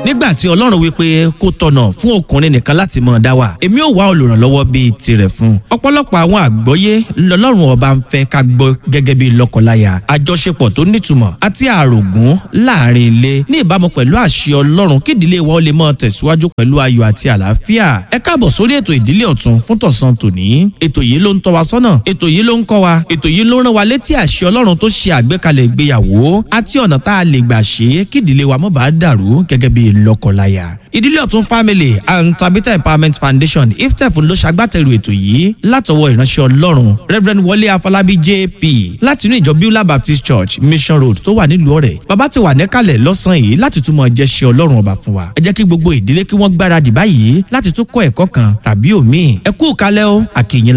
nígbà tí ọlọ́run wípé kó tọ̀nà fún ọkùnrin nìkan láti mọ̀ dá wà èmi ò wá olùrànlọ́wọ́ bíi tirẹ̀ fún ọ̀pọ̀lọpọ̀ àwọn àgbọ́yé lọ́lọ́run ọba ń fẹ́ ká gbọ́ gẹ́gẹ́ bíi lọ́kọláya àjọṣepọ̀ tó nítumọ̀ àti àrògún láàrin ilé ní ìbámu pẹ̀lú àṣẹ ọlọ́run kí ìdílé wa ó lè máa tẹ̀síwájú pẹ̀lú ayọ̀ àti àlàáfíà ẹ káàbọ̀ sórí ètò ìdílé ọ̀tún fún tọ̀sán tòní ètò yìí ló ń tọ́ wa sọ́nà ètò yìí ló ń kọ́ wa ètò yìí ló ń rán wa létí àṣẹ ọlọ́run tó ṣe àgbékalẹ̀ ìgbéyàwó àti ọ̀nà tá a lè gbà ṣe é kí ìdílé wa má bàa dàrú gẹ́gẹ́ bí lọ́kọláya ìdílé ọ̀tún family and tabitha empowerment foundation iftef ló ṣagbátẹrù ètò yìí látọwọ́ ìránṣẹ́ ọlọ́run reverend wọlé afọlábí jp láti inú ìjọ beulah baptist church mission road tó wà nílùú ọ̀rẹ́ bàbá ti wà níkàlẹ̀ lọ́sàn-án yìí láti túmọ̀ jẹ́ ṣe ọlọ́run ọba fún wa ẹ jẹ́ kí gbogbo ìdílé kí wọ́n gbáradì báyìí láti tún kọ́ ẹ̀kọ́ kan tàbí òmíì ẹ kú kalẹ́ o àkìyìn